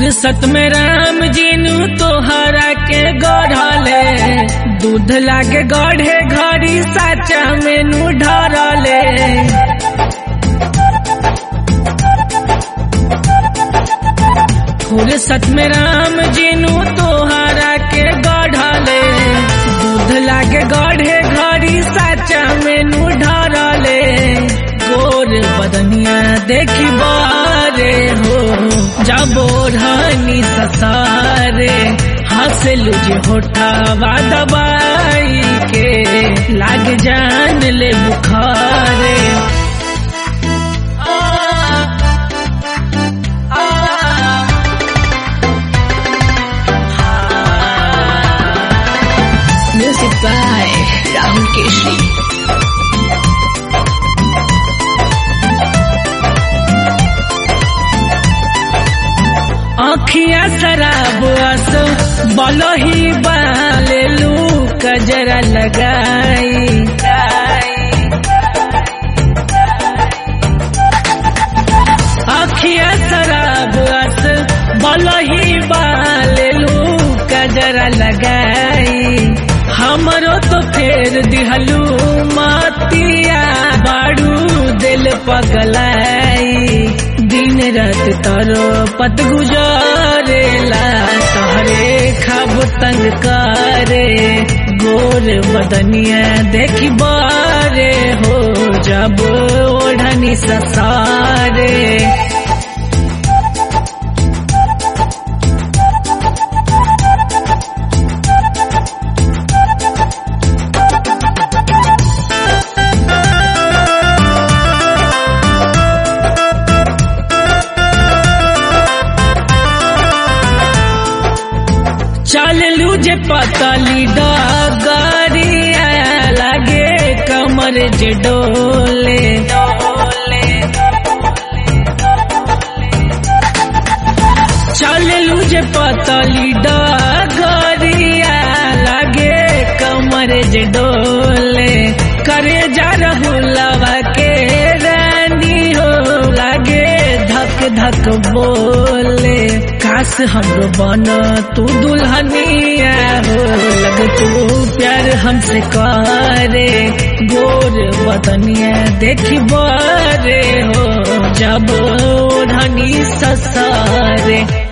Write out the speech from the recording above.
फुर्सत में राम जीनू तोहरा के गढ़ले दूध लागे गढ़े घड़ी साचा मेनू ढरले फुर्सत में राम जीनू तोहरा के गढ़ले दूध लागे गढ़े घड़ी साचा मेनू ढरले गोर बदनिया देखी बारे हो जबो रानी ससारे हंसलू जे होठावा दबाई के लाग जान ले बुखारे Music by Rahul Keshri. आखिया शराब अस बलही बालेलू कजरा लगाई आखिया शराब अस बलही बालेलू कजरा लगाई हमरो तो फेर दिहलू मातिया बाड़ू दिल पगलाई दिन रात तरो पत गुजारेला तहरे खाब तंग करे गोर बदनिया देखी बारे हो जब ओढ़नी ससारे चल लू जे पतली डगरिया लगे कमर जे डोले चल लू जे पतली डगरिया लगे कमर जे डोले करे जा रहुलवा के रानी हो लगे धक धक बोले काश हमरो बन तू दुल्हनिया हो लग तू प्यार हमसे करे गोर बदनिया देखी बरे हो जब ओढ़नी ससारे